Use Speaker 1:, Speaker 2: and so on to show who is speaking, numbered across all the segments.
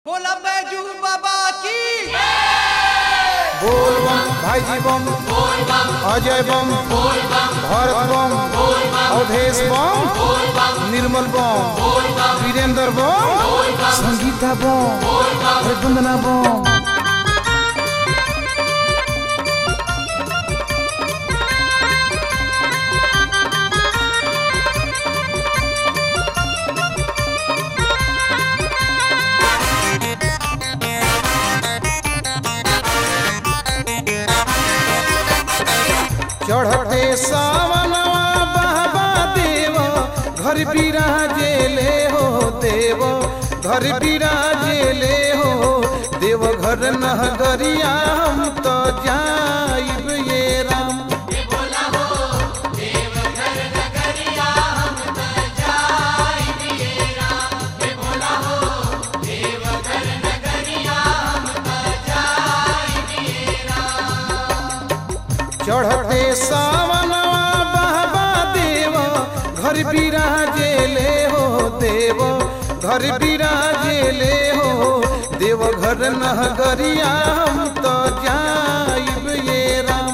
Speaker 1: बोला बैजू बाबा की
Speaker 2: बोल बम भाईजी बम अजय बम भरत बम अवधेश बम निर्मल बम वीरेंद्र बम संगीता बम अरे वंदना बम चढ़ते सावनवा बाबा देव घर बिराजे ले हो देव घर बिराजे ले हो देव घर नगरिया हम तो जाइब ये राम चढ़ते सावनवा बाबा देव घर बिराजे ले हो देव घर बिराजे ले हो देव घर नगरिया हम तो जाइब ये राम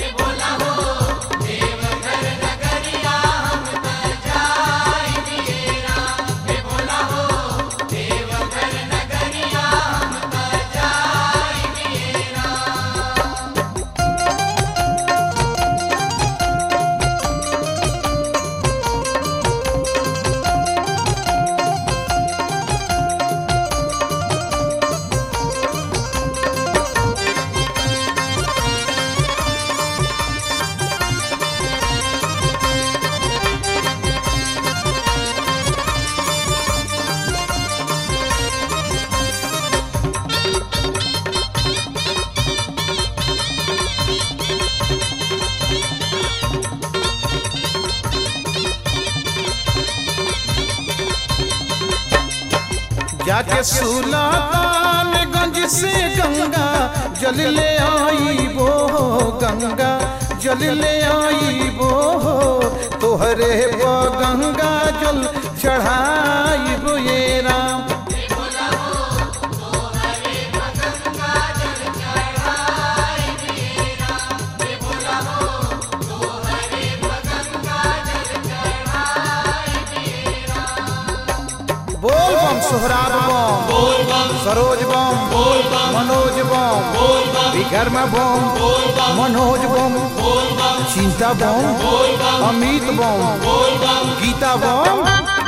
Speaker 2: जाके सुल्तानगंज से गंगा जल ले आई वो गंगा जल ले आई वो तोहरे पर गंगा जल चढ़ाई ये राम बोल बम सोहराब बम सरोज बम मनोज बम विकर्मा बम मनोज बम चिंता बम अमित बम गीता बम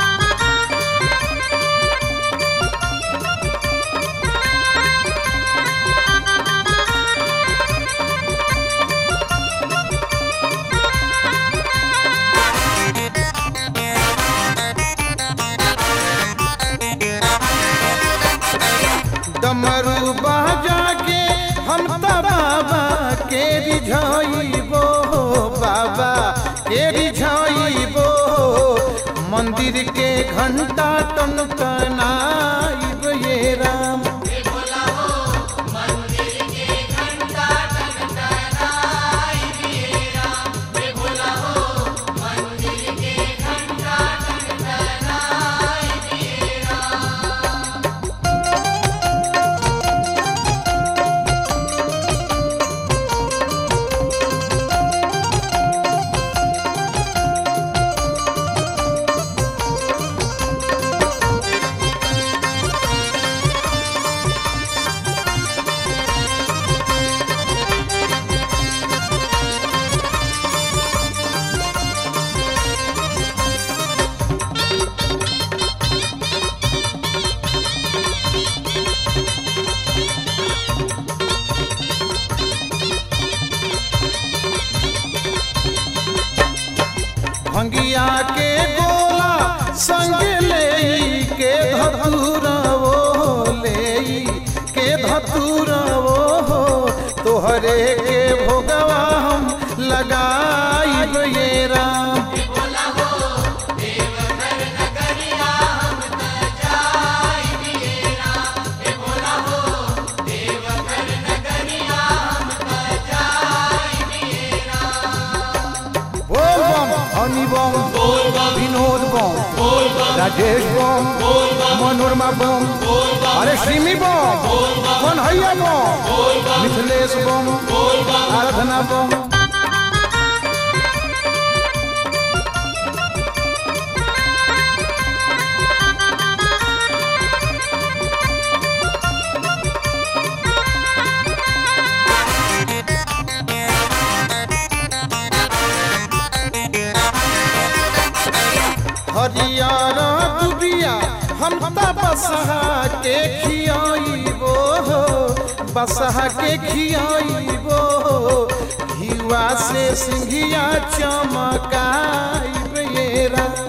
Speaker 2: डमरू बाजा के हम त बाबा के रिझाइबो बाबा के रिझाइबो मंदिर के घंटा टन टनाइब ये राम भंगिया के गोला संग ले के धतूरा वो ले के धतूरा वो तोहरे के भोगवा हम लगाइब ये राम बोल बम हनी बम विनोद बम राजेश बम मनोरमा बम अरे रिमी बम कन्हैया बम मिथिलेश बम आराधना बम हरियर दुबिया हम त बसहा के खियाइबो हो बसहा के खियाइबो हो घिवा से सिंघिया चमकाइब ये राम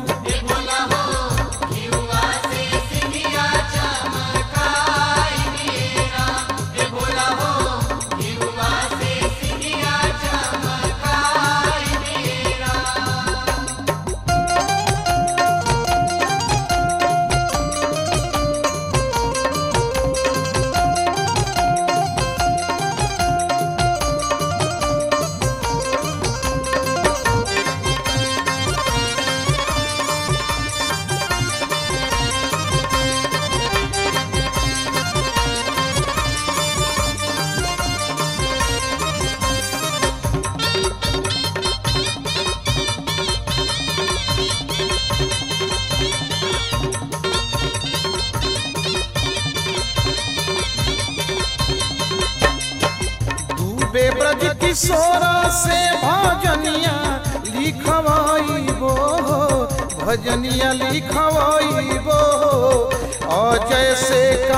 Speaker 2: डूबे ब्रज किशोर से भजनिया लिखवाइबो भजनिया लिखवाइबो अजय से